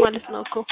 ማለት ነው እኮ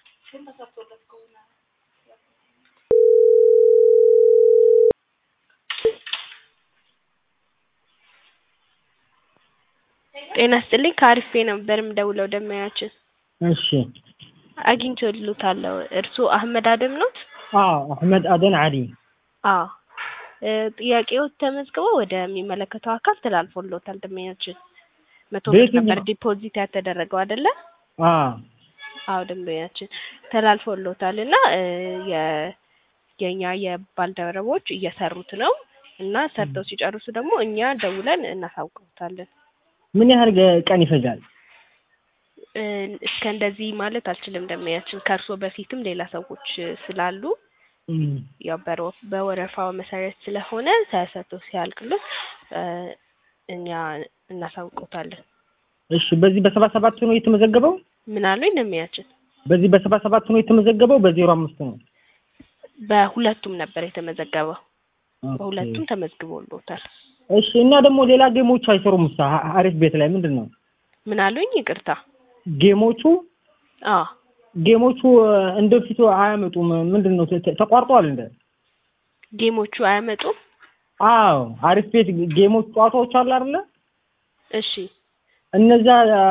ጤና ይስጥልኝ ከአሪፍ ቤት ነበር የምደውለው ደንበኛችን እሺ አግኝቼልዎታለሁ እርስዎ አህመድ አደም ኖት አዎ አህመድ አደን አሊ አዎ ጥያቄዎት ተመዝግበው ወደሚመለከተው አካል ተላልፎልዎታል ደንበኛችን መቶ ብር በየትኛው? ነበር ዲፖዚት ያተደረገው አይደለ አዎ አዎ ደንበኛችን ተላልፎልዎታል እና የ የኛ የባልደረቦች እየሰሩት ነው እና ሰርተው ሲጨርሱ ደግሞ እኛ ደውለን እናሳውቅዎታለን ምን ያህል ገ- ቀን ይፈጃል? እ እስከ እንደዚህ ማለት አልችልም ደንበኛችን ከእርስዎ በፊትም ሌላ ሰዎች ስላሉ እም፣ ያው በሮ- በወረፋው መሰረት ስለሆነ ተሰርቶ ሲያልቅሎት እ እኛ እናሳውቅዎታለን እሺ በዚህ በሰባ ሰባት ነው የተመዘገበው? ምን አሉኝ ደንበኛችን በዚህ በሰባ ሰባት ነው የተመዘገበው? በዜሮ አምስት ነው? በሁለቱም ነበር የተመዘገበው ኦኬ። በሁለቱም ተመዝግቦልዎታል እሺ እና ደግሞ ሌላ ጌሞች አይሰሩም? ሳ አሪፍ ቤት ላይ ምንድን ነው ምን አሉኝ ይቅርታ ጌሞቹ አዎ ጌሞቹ እንደ ፊቱ አያመጡም። ምንድን ነው ተ- ተቋርጧል እንደ ጌሞቹ አያመጡም አዎ አሪፍ ቤት ጌሞች ጨዋታዎች አሉ አይደለ? እሺ እነዛ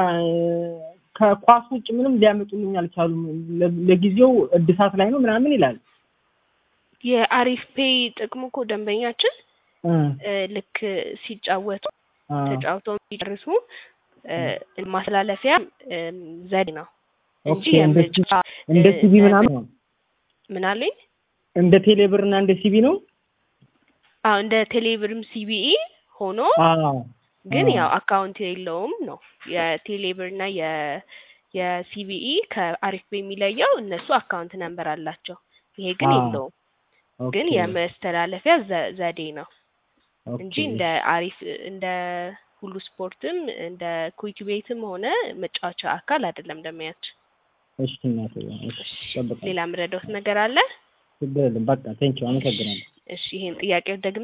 ከኳስ ውጭ ምንም ሊያመጡልኝ አልቻሉም። ለ- ለጊዜው እድሳት ላይ ነው ምናምን ይላል። የአሪፍ ፔይ ጥቅሙ እኮ ደንበኛችን እ እ ልክ ሲጫወቱ አ ተጫውተው ሲጨርሱ እ ማስተላለፊያ እም ዘዴ ነው እንጂ ኦኬ እንደ ሲ- የምርጫ እንደ እ ሲቢ ምናምን ነው። ምን አሉኝ እንደ ቴሌብር እና እንደ ሲቢ ነው። አዎ እንደ ቴሌብርም ሲቢኢ ሆኖ አዎ ግን አዎ። ያው አካውንት የለውም ነው የቴሌብር እና የ የሲቢኢ ከአሪፍ ፔይ የሚለየው እነሱ አካውንት ነምበር አላቸው ይሄ ግን አዎ። የለውም ግን ኦኬ የመስተላለፊያ ዘ- ዘዴ ነው እንጂ ኦኬ እንደ አሪፍ እንደ ሁሉ ስፖርትም እንደ ኩዊክ ቤትም ሆነ መጫወቻ አካል አይደለም ደንበኛችን እሺ እናቴ እሺ እጠብቃለሁ። ሌላ የምረዳዎት ነገር አለ ችግር የለም በቃ ቴንኪው አመሰግናለሁ። እሺ ይሄን ጥያቄ ደግሞ